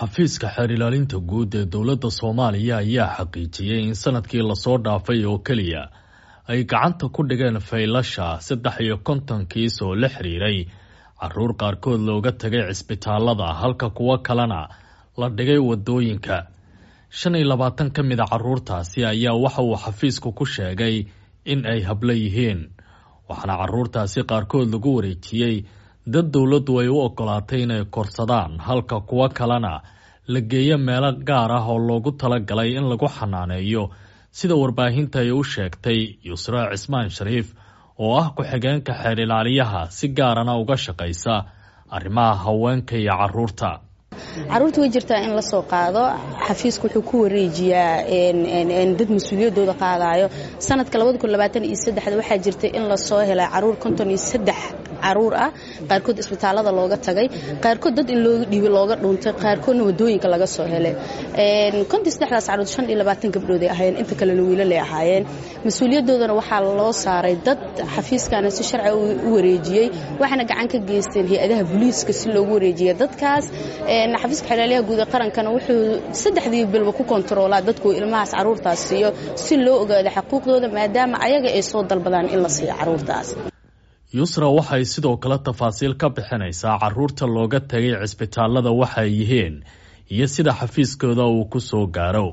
xafiiska xeer ilaalinta guud ee dowladda soomaaliya ayaa xaqiijiyey in sanadkii lasoo dhaafay oo keliya ay gacanta ku dhigeen faylasha saddex iyo konton kiis oo la xiriiray caruur qaarkood looga tagay cisbitaalada halka kuwo kalena la dhigay wadooyinka shan iyo labaatan ka mid a caruurtaasi ayaa waxa uu xafiisku ku sheegay in ay hablo yihiin waxaana caruurtaasi qaarkood lagu wareejiyey dad dowladdu ay u ogolaatay inay korsadaan halka kuwo kalena la geeyo meelo gaar ah oo loogu talagalay in lagu xanaaneeyo sida warbaahinta ay u sheegtay yusra cismaan shariif oo ah ku-xigeenka xeer ilaaliyaha si gaarana uga shaqaysa arrimaha haweenka iyo caruurta caruurta way jirtaa in la soo qaado xafiiska wuxuu ku wareejiyaa dad mas-uuliyadooda qaadayo sanadka waxaa jirta in lasoo helay caruur caruur ah qaarkood isbitaalada looga tagay qaarkood dad in looga dhiibay looga dhuuntay qaarkoodna wadooyinka laga soo helay daas caruur gabdhood ahaayeen inta kalena wiilalay ahaayeen mas-uuliyadoodana waxaa loo saaray dad xafiiskana si sharci u wareejiyey waxaana gacan ka geysteen hay-adaha booliiska si loogu wareejiya dadkaas xafiiska xeelaalyaha guud ee qarankana wuxuu saddexdii bilba ku kontaroolaa dadku ilmahaas caruurtaas siiyo si loo ogaado xaquuqdooda maadaama ayaga ay soo dalbadaan in la siiyo caruurtaas yusra waxay sidoo kale tafaasiil ka bixinaysaa caruurta looga tagay cisbitaalada waxay yihiin iyo sida xafiiskooda uu ku soo gaaro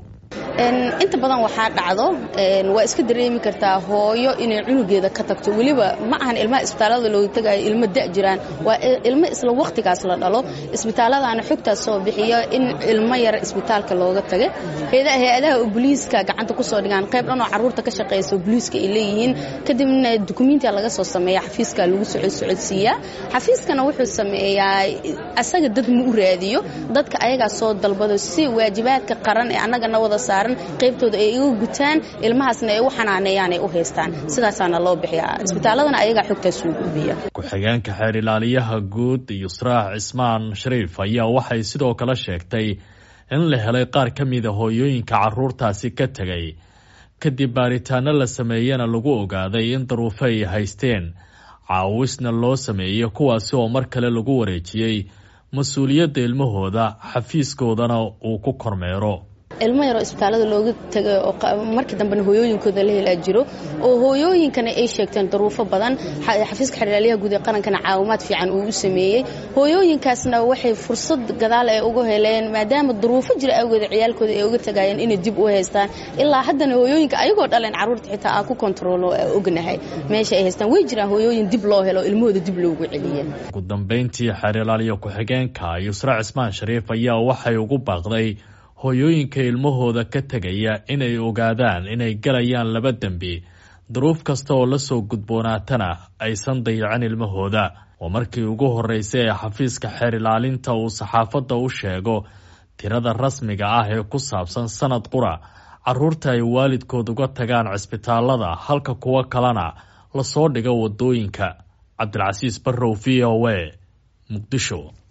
inta badan waxaa dhacdo waa iska dareemi kartaa hooyo inay cunugeeda ka tagto weliba ma ahan ilmaha isbitaalada looga tagayo ilmo da jiraan waa ilmo isla wakhtigaas la dhalo isbitaaladaana xogtaas soo bixiyo in ilmo yar isbitaalka looga tagay hay-adaha oo boliiska gacanta kusoo dhigaan qayb dhan oo caruurta ka shaqaysa boliiska ay leeyihiin kadibna dukumentiya laga soo sameeya xafiiska lagu socodsiiyaa xafiiskana wuxuu sameeyaa asaga dad ma u raadiyo dadka ayagaa soo dalbado si waajibaadka qaran ee annagana wada saaran qaybtooda ay iga gutaan ilmahaasna ay u xanaaneeyaan ay u haystaan sidaasaana loo bixiyaa isbitaaladana ayagaa xogtaas soo gudbiya ku-xigeenka xeer ilaaliyaha guud yusraax cismaan shariif ayaa waxay sidoo kale sheegtay in la helay qaar ka mida hooyooyinka caruurtaasi ka tegay kadib baaritaano la sameeyena lagu ogaaday in daruufo ay haysteen caawisna loo sameeyey kuwaasi oo mar kale lagu wareejiyey mas-uuliyadda ilmahooda xafiiskoodana uu ku kormeero ilmo yaroo isbitaalada looga tagay oo markii dambena hooyooyinkooda la helaa jiro oo hooyooyinkana ay sheegteen daruufo badan xafiiska xeerlaaliyaha guud ee qarankana caawimaad fiican uu u sameeyey hooyooyinkaasna waxay fursad gadaal ay uga heleen maadaama daruufo jira awgeeda ciyaalkooda ay uga tagayeen inay dib u haystaan ilaa haddana hooyooyinka ayagoo dhaleen caruurta xitaa aa ku kontaroolo ognahay meesha ay haystaan way jiraan hooyooyin dib loo helo ilmahooda dib loogu celiye ugu dambeyntii xeer ilaaliya ku-xigeenka yusra cismaan shariif ayaa waxay ugu baaqday hooyooyinka ilmahooda ka tegaya inay ogaadaan inay galayaan laba dembi duruuf kasta oo lasoo gudboonaatana aysan dayacin ilmahooda oo markii ugu horreysay ee xafiiska xeer ilaalinta uu saxaafadda u sheego tirada rasmiga ah ee ku saabsan sanad qura caruurta ay waalidkood uga tagaan cisbitaalada halka kuwo kalena lasoo dhigo wadooyinka cabdilcasiis barrow v o a muqdisho